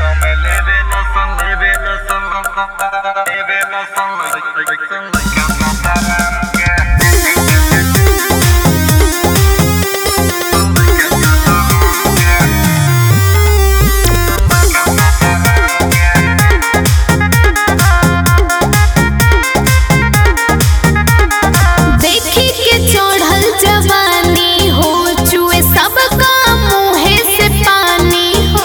देखी के चढ़ल जवानी हो चुए सबका मुँहे से पानी हो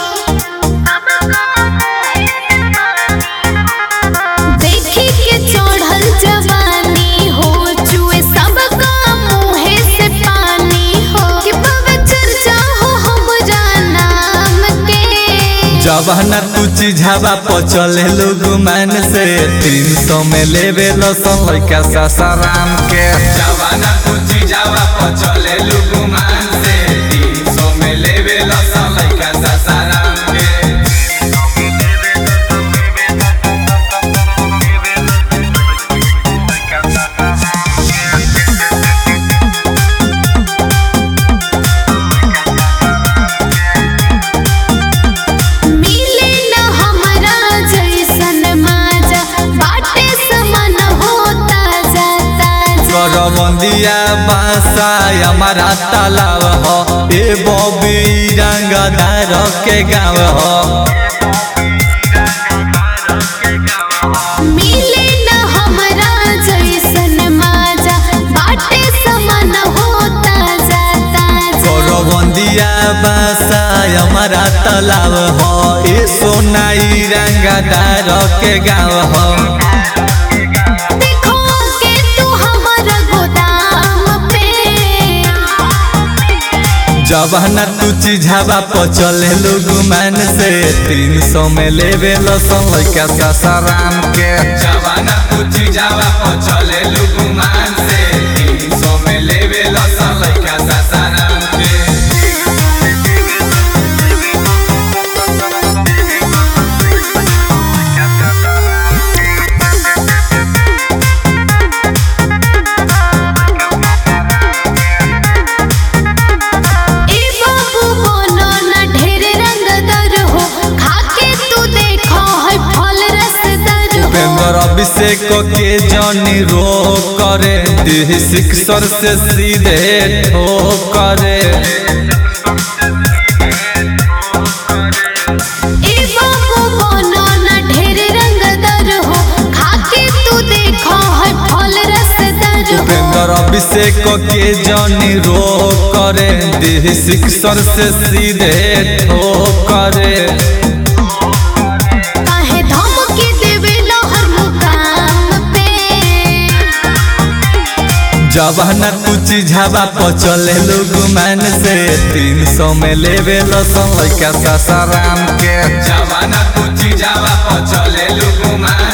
देखी के चढ़ल जवानी हो चुए सबका मुँहे से पानी हो कि बाबा चर्चा हो हमरा नाम के जवाना तू चिझावा पचले लोग मान से तीन सौ में लेवे लसन लड़का सासाराम के जवाना तू चिझावा पचले लोग मान से तीन सौ में लेवे लसन लड़का सासाराम के मिले न हमरा जैसन माजा बाटे समान होता जाता करबंदिया बासा हमारा तालाब हो ए बबी रंगदार के गाँव हो मिले न हमरा जैसन माजा बाटे समान होता जाता करबंदिया बासा हमारा तालाब हो ए सोनाई रंगदार के गाँव हो देखो के तू हमर गोदाम पे जवाना तू चिझावा पचले लोग मान से तीन सौ में लेवे लसन लड़का सासाराम के जवाना तू चिझावा पचले लोग मान से तीन सौ में लेवे लसन लड़का सासाराम के ए बाबू बोलो न ढेर रंगदार हो खाके तू देखो है फल रसदार हो उपेंद्र अभिषेक के जनी रो करे देह सिक्सर से सीधे ठो करे ए बाबू बोलो न ढेर रंगदार हो खाके तू देखो है फल रसदार हो उपेंद्र अभिषेक के जनी रो करे देह सिक्सर से सीधे ठो करे काहे धमकी देवे हर मुकाम पे जवाना तू चिझावा पचले लोग मान से तीन सौ में लेवे लसन लड़का सासाराम के जवाना तू चिझावा पचले लोग मान